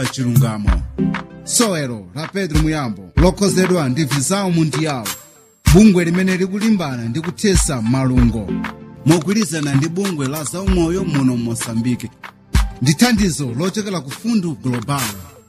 chilungamo sowelo la pedro muyambo lokhozedwa ndi visao mundiyawo bungwe limene likulimbana ndi kuthesa malungo mogwirizana ndi bungwe la zaumoyo muno mosambike ndi thandizo lochokera ku fundu global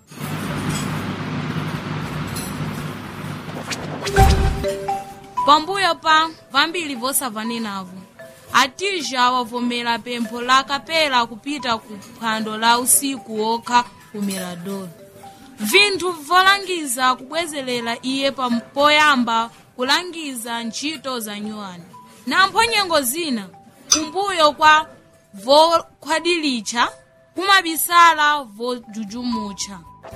pambuyo pa vambiri vosavanenavo atija wavomera pempho la kapela kupita ku phwando la usiku wokha ku mirador vinthu volangiza kubwezerera iye pam- poyamba kulangiza ntchito za nyuwani nampho nyengo zina kumbuyo kwa vokhwadilitcha kumabisala vojujumutcha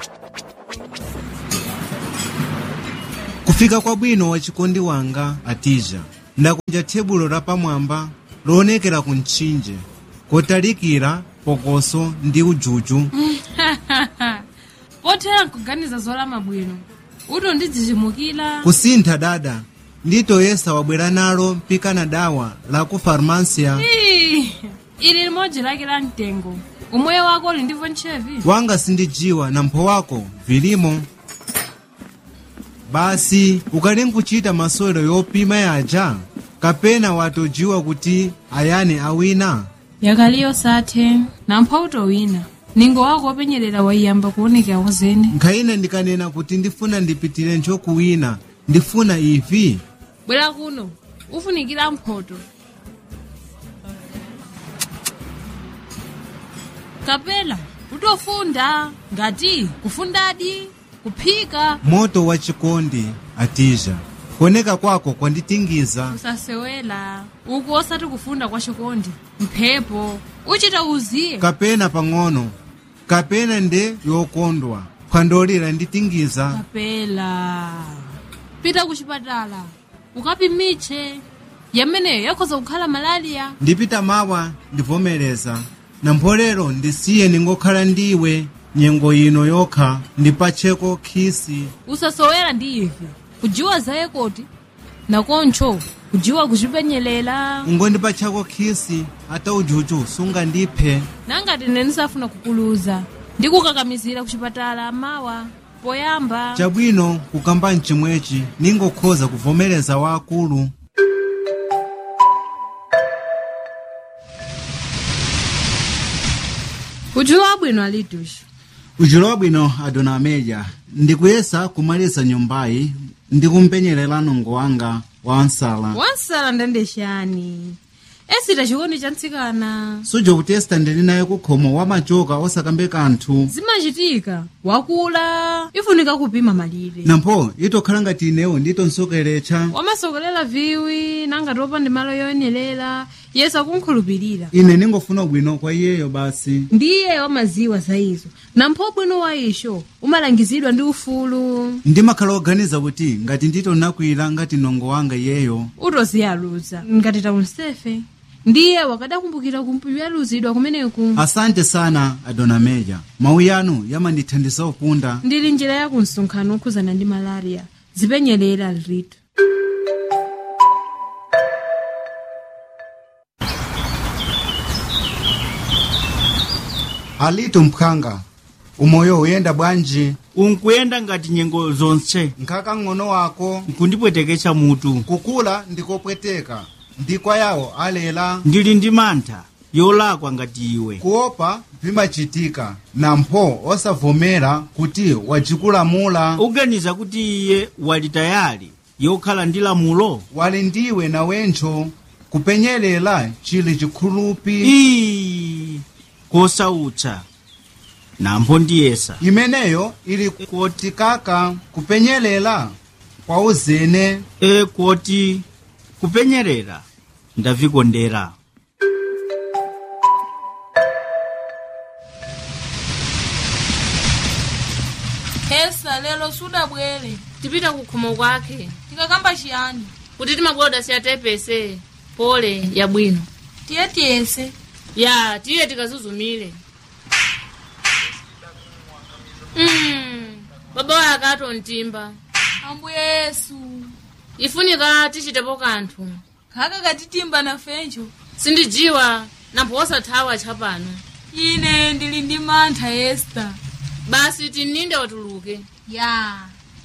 kufika kwabwino wa chikondi wanga atija ndakunja tebulo lapamwamba loonekera ku mtchinje kotalikira pokoso ndi ujuju pothera nkuganiza zolama bwino uto ndidzichimukira kusintha dada nditoyesa wabwera nalo mpikana dawa la ku farmasia Ii, ili limodzi lake la mtengo umoyo wako uli ndivyo ntchevi wanga sindijiwa na mpho wako vilimo basi ukali nkuchita masewero yopima yaja kapena watojiwa kuti ayani awina yakaliyo sathe nampha utowina ningo wako wopenyerera waiyamba kuonekera wazene nkhayina ndikanena kuti ndifuna ndipitire nchokuwina ndifuna ivi bwera kuno ufunikira mphoto kapela utofunda ngati kufundadi kuphika moto wa chikondi atija kuoneka kwako kwanditingiza usasewela uku osati kufunda kwa chikondi mphepo uchita uziye kapena pang'ono kapena nde yokondwa phwandolira nditingiza kapela pita kuchipatala ukapimitche yameneyo yakhoza kukhala malaliya ndipita mawa ndivomereza na mpolero ndisiye ningokhala ndiwe nyengo ino yokha ndipacheko khisi usasowera ndi ife kujiwa zaye koti nakoncho kujiwa kuchipenyelela ungondipachako khisi ata ujuju sungandiphe nangati ine ndisafuna kukuluza ndikukakamizira kuchipatala mawa poyamba chabwino kukamba mchimwechi ningokhoza kuvomereza waakulu ujiwa abwino alitushi ujulo wabwino adona ameja ndikuyesa kumaliza nyumbayi ndikumpenyerera nongo wanga wa nsala wansala ndandexani esita chikondi cha ntsikana suja kutesta ndili naye kukhomo wamachoka osakambe kanthu zimachitika wakula ifunika kupima malire nampho itokhala ngati inewo nditonsokeretcha wamasokolera viwi nangati opanda malo yoyenerera yesu akunkhulupirira ine ningofuna ubwino kwa iyeyo basi ndiye wamaziwa za izo nampho bwino wa isho umalangizidwa ndi ufulu ndimakhala oganiza kuti ngati nditonakwira ngati nongo wanga iyeyo utoziyaluza ngati taunsefe ndiye wakadakumbukira kumpiyaluzidwa kumeneku asante sana adona meja mawu yanu yamandithandiza upunda ndili njira ya kumsonkhano okhuzana ndi malaria zipenyerera lritu alitu mphanga umoyo uyenda bwanji unkuyenda ngati nyengo zonse nkhaka ng'ono wako nkundipweteketsa mutu kukula ndikopweteka ndikwa yawo alela ndili ndi mantha yolakwa ngati iwe kuopa vimachitika nampho osavomera kuti wajikulamula uganiza kuti iye wali tayali yokhala ndi lamulo wali ndiwe nawencho kupenyelela chili chikhulupi ii kosautsa nampho ndiyesa imeneyo ili kotikaka kupenyelela kwa uzene e koti kupenyerera ndavikondera hesa lelo sudabwere tipita kukhomo kwake tikakamba chiyani kuti timaboda siyatepese pole yabwino tiye tiyese ya tiye tikazuzumire mm, baba waye akato mtimba ambuye yesu ifunika tichitepo kanthu khaka katitimba nafencho sindijiwa nampho osathawa tchapano ine ndili ndi mantha esta basi tininde watuluke ya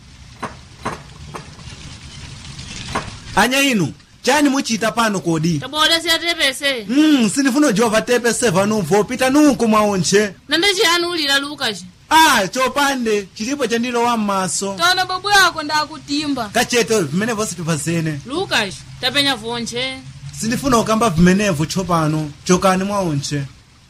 anya inu chani muchita pano kodi taboda siyatepese mm, sindifuna ujova tepese vanumvo pita nunku mwaonche nande chiyani ulira lukaci ah chopande chilipo chandilowa m'maso tona babu yako ndakutimba kachete vimenevo situpazene lukaci tapenya vonche sindifuna kukamba vimenevo chopano chokani mwaonche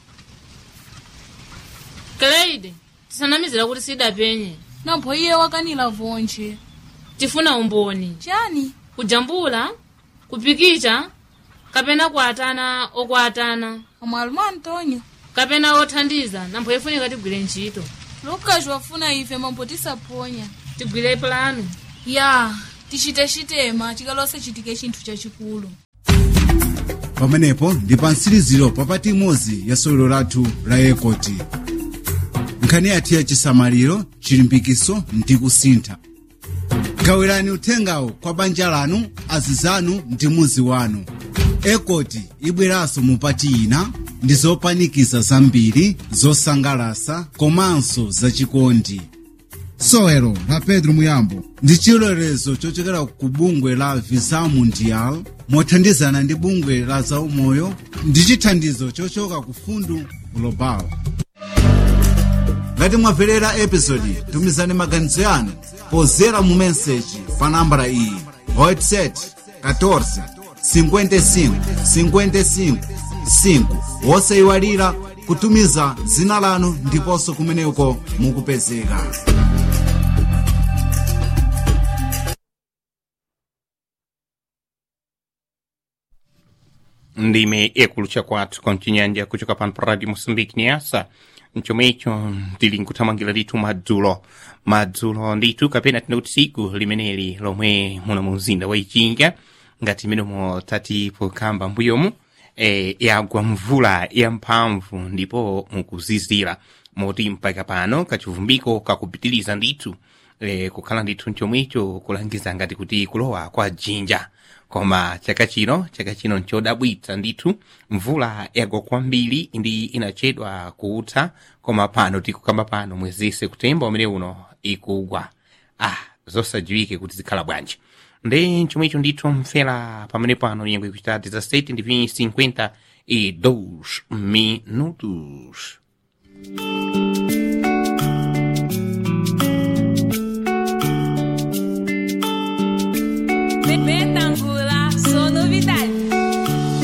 kleide tisanamizira kuti sidapenye nampho iye wakanila vonche tifuna umboni chani kujambula kupikicha kapena kuatana okuatana amwalumu antonio kapena othandiza nampho ifunika tigwire ntchito lukaci wafuna ife mambo tisaponya tigwire plano ya tichite chitema chikalose chitike chinthu chachikulu pamenepo ndi pa mtsiriziro papati imodzi ya sewero lathu la ekoti nkhani yathu ya chisamaliro chilimbikiso ndi kusintha gawirani uthengawo kwa banja lanu azizanu ndi muzi wanu ekoti ibweranso mupati ina ndi zopanikiza zambiri zosangalasa komanso zachikondi sewero la pedro muyambo ndi chilolezo chochokera ku bungwe la visa mundial mothandizana ndi bungwe la zaumoyo ndi chithandizo chochoka ku fundu global ngati mwamverera episodi tumizani maganizo yanu pozera mu meseji pa nambala iyi whatsapp 14 55 55 5 wosayiwalira kutumiza dzina lanu ndiponso kumeneko mukupezeka ndime ekulucha kwathu konchinyanja kuchoka pano pa radio moçambique niasa mchomecho tili nkuthamangira ndithu madzulo madzulo ndithu kapena tinauti tsiku limeneli lomwe muno mu mzinda wa ichinga ngati imenomo tati pokamba mbuyomu e, yagwa mvula yamphamvu ndipo mukuzizira moti mpaka pano kachivumbiko kakupitiliza ndithu e, kukhala ndithu mchomwecho kulangiza ngati kuti kulowa kwa jinja koma chaka chino chaka chino nchodabwitsa ndithu mvula yagwa kwambiri ndi inachedwa kutha koma pano tikukamba pano mwezi septemba umene uno ikugwa ah zosadziwike kuti zikhala bwanji ndi chomwecho ndithu mfera pamene pano nyengo ikuchita 17 ndi 52 minutos